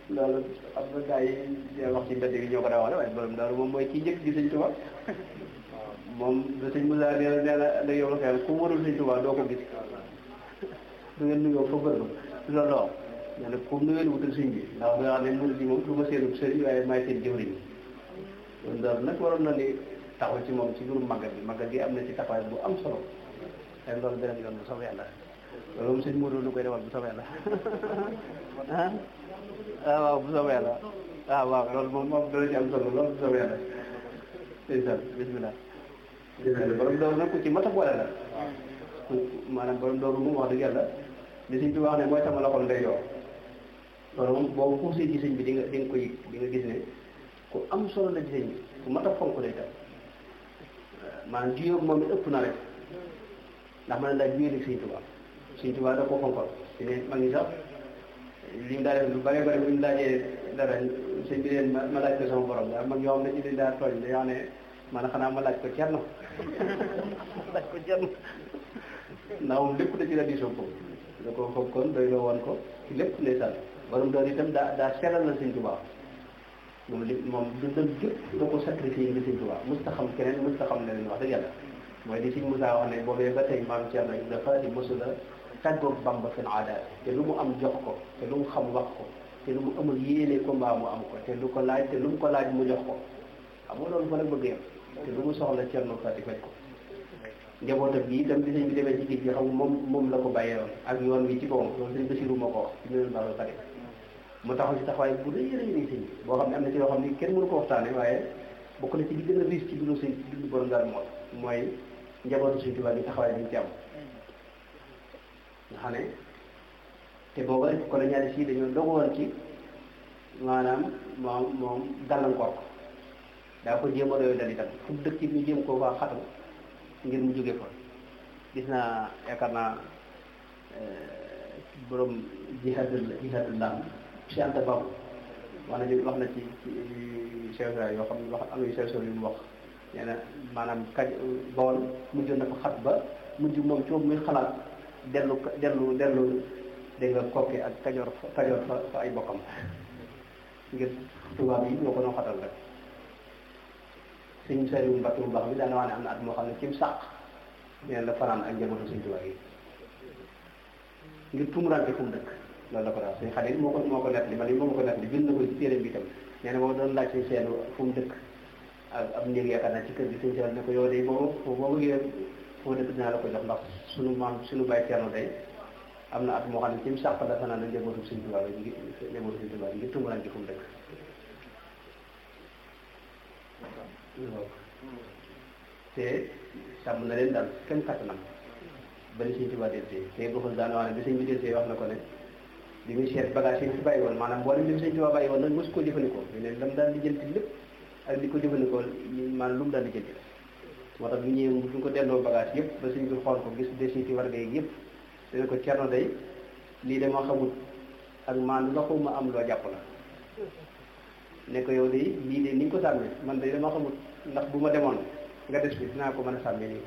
loolu am na gars yi wax ci mbedd bi ñoo ko daa wax ne waaye borom daaru moom mooy kii njëkk gi sëñ Tuubaa moom da sëñ Moussa nee na nee na da yow la xel ku warul sëñ Tuubaa doo ko gis du ngeen nuyoo fa bërëb loolu la wax nee na comme nuyoo wutal sëñ bi ndax nga xam ne murid bi moom du ma seenu sëriñ waaye maay seen jëwriñ loolu daal nag waroon na ni taxaw ci moom ci mbirum màggal bi màggal gi am na ci taxawaay bu am solo te loolu beneen yoon bu soobee yàlla loolu moom sëñ Modou lu koy defal bu soobee yàlla ah ah waaw bu soobee yàlla ah waaw loolu moom moom dana ci am solo loolu bu soobee yàlla ndeysaan bismillah borom dooru nag ku ci mat a boole la maanaam borom dooru moom wax dëgg yàlla li sëñ bi wax ne mooy sama loxol ndeyjoor loolu moom boobu xuusee ci sëñ bi di nga di nga ko yëg di nga gis ne ku am solo la ci sëñ bi ku mat a fonk lay tam maanaam juyóog moom it ëpp na rek ndax man daa juyóo sëñ Tuubaa sëñ Tuubaa da ko fonkoon ci ne mag ñi sax li mu daa def lu bare bare bu ñu laajee dara sëñ bi leen ma laaj ko sama borom daal mag yoo xam ne ci dañ daa tooñ dañoo ne man xanaa ma laaj ko cerno laaj ko cerno ndax moom lépp da ci la diisoo ko da ko foog kon doy loo woon ko ci lépp lay sànni borom doon itam daa daa sellal la sëñ Tuubaa moom li moom dundam gépp da ko sacrifié nga sëñ Tuubaa musta xam keneen musta xam leneen wax dëgg yàlla mooy li sëñ Moussa wax ne boobee ba tey maam Cerno Ibra Faati mosula tàggoog Bamba seen aada te lu mu am jox ko te lu mu xam wax ko te lu mu amul yéene ko mbaa mu am ko te lu ko laaj te lu mu ko laaj mu jox ko xam nga loolu fa la bëgg yam te lu mu soxla Cerno Faati faj ko njabootam gi itam bi sëñ bi demee ci géej gi xam moom moom la ko bàyyee woon ak yoon wi ci boppam loolu sëñ Basiru ma ko wax ci meneen baax xarit mu taxaw ci taxawaay bu rëy rëy rëy sëñ bi boo xam ne am na ci yoo xam ne kenn mënu ko waxtaane waaye bokk na ci li gën a riis ci dundu sëñ dundu borom daal moo mooy njabootu sëñ Tuubaa bi taxawaay bi ñu ci am nga xam ne te booba colonialiste yi dañoo dogu woon ci maanaam moom moom gàllankoor ko daa ko jéem a doyoo dal itam fu dëkk ñu jéem koo faa xatal ngir mu jóge fa gis naa yaakaar naa borom jihaadul jihaadul laam si Anta Babu wax na wax na ci ci chef yoo xam ne wax am na chef yu mu wax nee na maanaam kaj Bawol mujj na ko xat ba mujj moom ci muy xalaat dellu dellu dellu dégg nga kokki ak kajoor kajoor fa fa ay bokkam ngir tubaab yi ñoo ko noo xatal rek sëñ Saliou Mbacke bu baax bi daana wax ne am na at moo xam ne ci sàq neen la fanaan ak njabootu sëñ Tuubaa yi ngir tumurante fu mu dëkk loolu la ko daal sëñ Xalil moo ko moo ko nett li man moo ma ko nett li bind na ko ci téere bi itam nee na boo doon laaj sëñ seen fu mu dëkk ak am néeg yaakaar naa ci kër gi sëñ seen ne ko yow de boo boo bëggee foo dëkk dinaa la ko jox ndax sunu maam sunu bàyyi Cerno day am na at moo xam ne ci sàq la fanaan ak njabootu sëñ Tuubaa yi ngir njabootu sëñ Tuubaa yi ngir tumurante fu mu dëkk te sàmm na leen daal kenn kattanam ba ni sëñ Tuubaa deltee te boxul daan wax ne bi sëñ bi deltee wax na ko ne bi muy seet bagage yi fi bàyyi woon maanaam mboolem li mu sëñ Tuubaa bàyyi woon nag mosu koo jëfandikoo ñu ne lam daal di jënti lépp ak di ko jëfandikoo maanaam lu mu daal di jënti moo tax bu ñëwee bu ñu ko delloo bagage yëpp ba sëñ bi xool ko gis desiti warga yi yëpp dana ko cerno day lii dama xamut ak maan la xaw ma am loo jàpp la ne ko yow de lii de ni nga ko sàmmee man de dama xamut ndax bu ma demoon nga des bi dinaa ko mën a sàmmee nii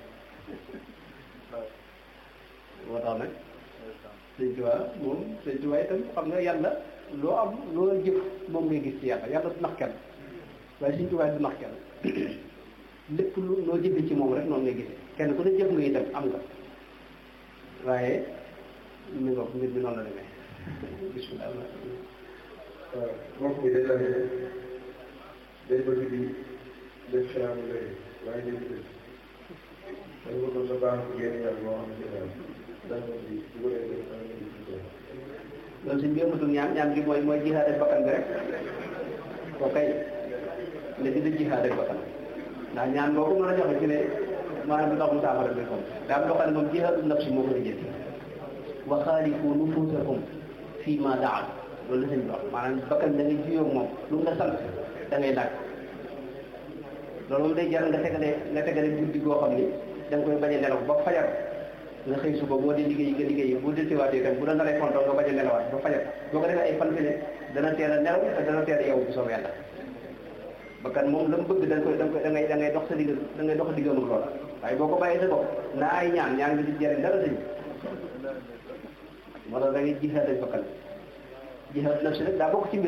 moo tax nag sëñ Tuubaa moom sëñ Tuubaa itam xam nga yàlla loo am loo jëf moom ngay gis ci yàlla yàlla du nax kenn waaye sëñ Tuubaa du nax kenn lépp lu loo jëfee ci moom rek noonu ngay gisee kenn ku ne jëf nga itam am nga waaye mi nga mbir mi noonu la demee bismillah waaw mbokk mi dañ la ne day bëgg di def xelal lay waaye dañ ko dañ ko doon sa baax génn yàlla moo xam ne daal dañ ko di bu ko defee dañ ko di loolu suñ bi amatul ñaan ñaan gi mooy mooy jihaad ak bakkan bi rek ko kay ne di da jihaad ak bakkan ndax ñaan boo ko mën a joxe ci ne maanaam du tax mu saafara bi comme daa am loo xam ne moom jihaadu nafsi moo ko di jël wa xaalifu nufusakum fii ma daal loolu la sëñ bi wax maanaam bakkan da ngay juyoo moom lu mu la sant da ngay laaj loolu moom day jar nga tegale nga tegale guddi goo xam ni da nga koy bañ a nelaw ba fajar nga xëy suba boo dee liggéey nga liggéey bu dellusiwaatee itam bu la naree kontoon nga bañ a nelawaat ba fajar boo ko defee ay fan fi ne dana teel a nelaw te dana teel a yow bu soobee yàlla bakkan moom la mu bëgg da nga koy da nga koy da ngay da ngay dox sa digg da ngay dox diggam ak loola waaye boo ko bàyyee sa bopp naa ay ñaan ñaan nga di jëriñ dara sëñ moo tax da ngay jihaad ak bakkan jihaad nafsi nag daa bokk ci mbir